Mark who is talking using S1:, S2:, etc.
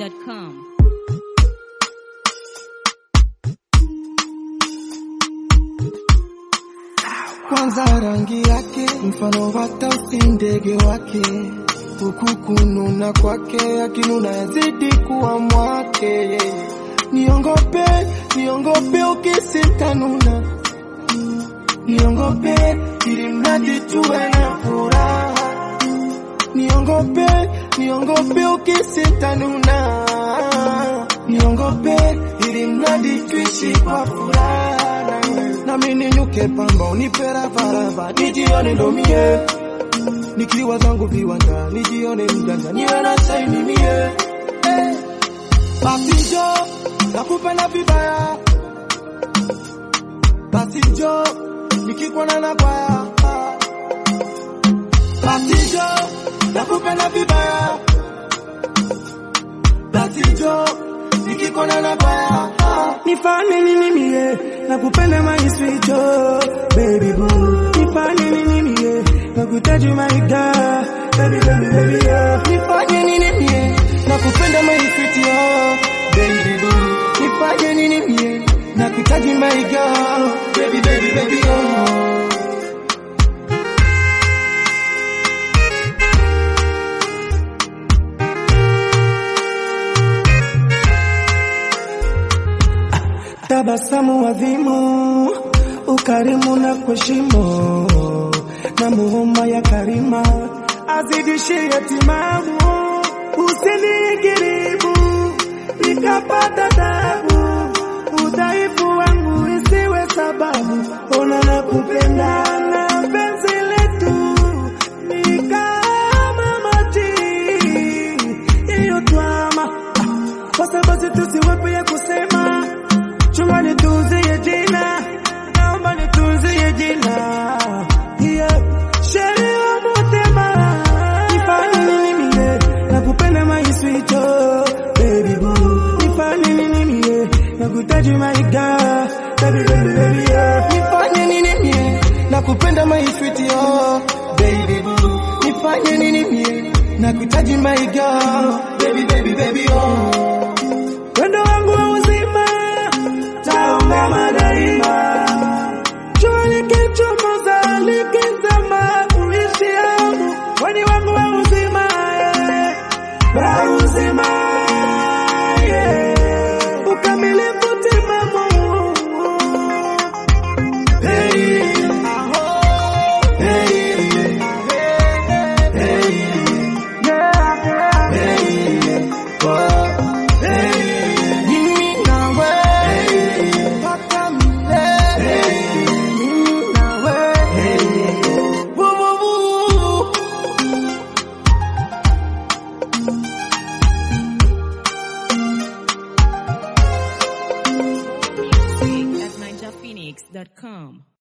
S1: ninjaphoenix.com.
S2: kwanza rangi yake mfano wa tausi ndege wake huku kununa kwake akinuna yazidi kuwa mwake niongope niongope ukisitanuna niongope ili mradi tuwe na furaha niongope niongope ukisitanuna niongope ili mradi tuishi kwa furaha nami ninyuke pamba unipe ravarava nijione ndo mie nikiwa zangu viwanja nijione mjanja niwe na saini mie Eh, basi njo nakupenda vibaya basi njo nikikuona na kwaya basi njo nakupenda vibaya basi njo nikikuona na kwaya
S3: Nifanye nini mie nakupenda my sweet oh, baby boo Nifanye nini mie nakuhitaji my girl baby baby baby oh.
S2: nifanye nini mie nakupenda maifiti oh, baby boo nifanye nini mie nakuhitaji my girl baby baby baby oh.
S3: Tabasamu adhimu, ukarimu na kuheshimu, na muhuma ya karima azidishie timamu, usinigiribu nikapata tabu, udhaifu wangu isiwe sababu, ona na kupenda na penzi letu ni kama maji iliyotwama, Ah, basi basi tusiwepe ya kusema chunga nitunzie jina, naomba nitunzie jina yeah. Sheri wa mutema, nifanye nini mie nakupenda my sweet oh, baby boo, nifanye nini mie nakuhitaji my girl, baby baby baby yeah.
S2: nifanye nini mie nakupenda maifiti oh, baby boo nifanye nini mie nakuhitaji my girl baby baby baby oh.
S3: Wendo wangu wa uzima taungama daima, jua likichomoza likizama, uishi hamu weni wangu wa uzima eh, wa uzima yeah, ukamilifu timamu
S2: Hey, hey, hey,
S3: yeah.
S2: mimi nawe mpaka milele. Mimi nawe Woo, woo, woo.
S1: Music at ninjaphoenix.com.